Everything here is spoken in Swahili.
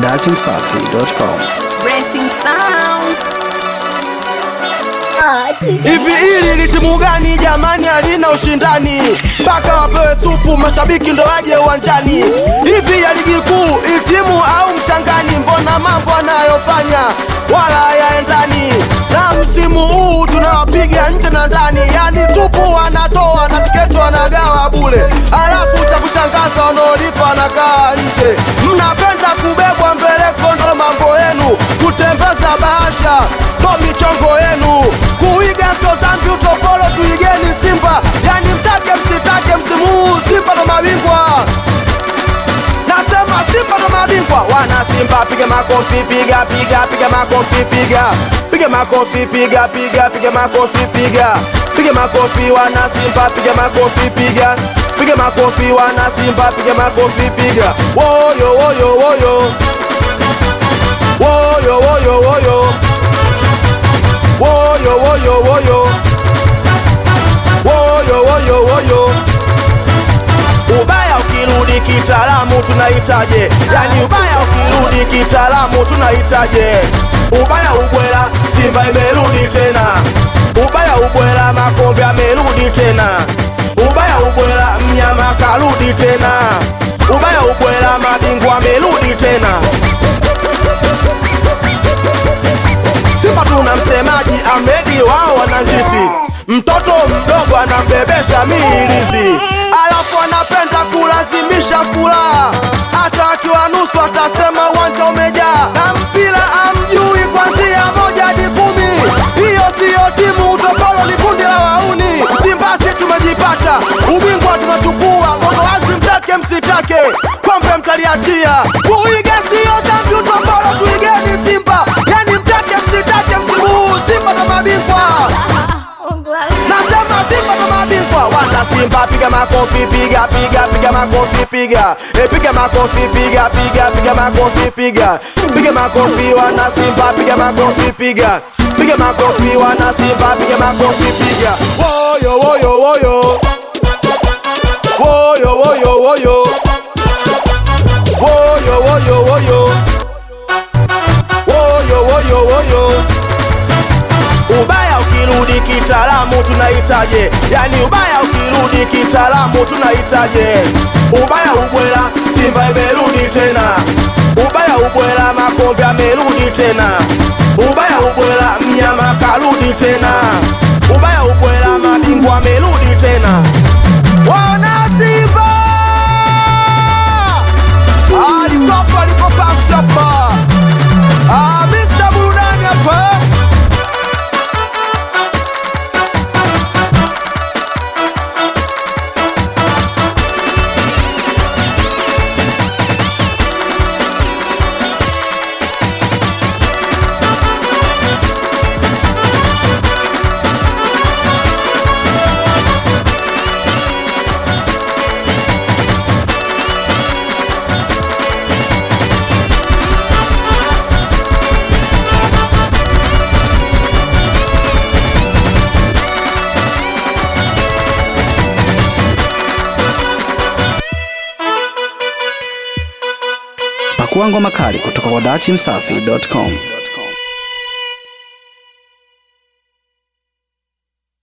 datimsafi.com. Blessing sounds. Hivi hili ni timu gani jamani, halina ushindani mpaka wapewe supu mashabiki ndo waje uwanjani? Hivi ya ligi kuu hii timu au mchangani? Mbona mambo anayofanya wala hayaendani na msimu huu tunawapiga nje na ndani, yani supu wanatoa na tiketi wanagawa bure, alafu cha kushangaza wanaolipa wanakaa nje. Mnapenda kubebwa mbeleko, ndo mambo yenu, kutembeza bahasha ndo michongo yenu, kuiga sio zambi, utopolo tuigeni Simba, yani mtake msitake, msimu huu Simba ndo mabingwa. Nasema Simba ndo mabingwa, wana Simba piga makofi, piga piga piga makofi, piga piga makofi, piga piga piga makofi, piga piga makofi, wana Simba piga makofi, piga piga makofi, wana Simba piga makofi, piga woyo woyo woyo woyo woyo woyo woyo woyo woyo woyo woyo woyo ubaya ukirudi kitaalamu tunahitaje yani ubaya ukirudi kitaalamu tunahitaje ubaya ubwela simba imerudi tena ubaya ubwela makombe amerudi tena ubaya ubwela mnyama karudi tena ubaya ubwela mabingwa amerudi tena Simba tuna msemaji Ahmedi wao wananjisi, mtoto mdogo anambebesha miilizi, alafu anapenda kulazimisha furaha, hata akiwa nusu atasema uwanja umejaa, na mpira amjui kwanzia moja hadi kumi. Hiyo siyo timu, utopolo ni kundi la wauni. Simba si tumejipata, ubingwa tunachukua, gogo wazi, mtake msitake, kombe mtaliachia. Kuiga siyo dhambi, utopolo tuigeni Simba, yani mtake msitake, msimu huu Simba ndo mabingwa. Nasema Simba ndo mabingwa, wana Simba piga makofi, piga piga piga makofi, piga e, piga makofi, piga piga piga makofi, piga piga makofi, wana Simba piga makofi, piga piga makofi, wana Simba piga makofi, piga woyo woyo woyo woyo woyo woyo woyo woyo woyo woyo woyo woyo ubaya ukirudi kitaalamu tunahitaje yani ubaya ukirudi kitaalamu tunahitaje ubaya ubwela simba imerudi tena ubaya ubwela makombe amerudi tena ubaya ubwela mnyama karudi tena ubaya ubwela mabingwa amerudi tena wana simba alikopa alikopastapa Ah, Mr. Burudani hapa Pakua ngoma kali kutoka kwa datimsafi.com.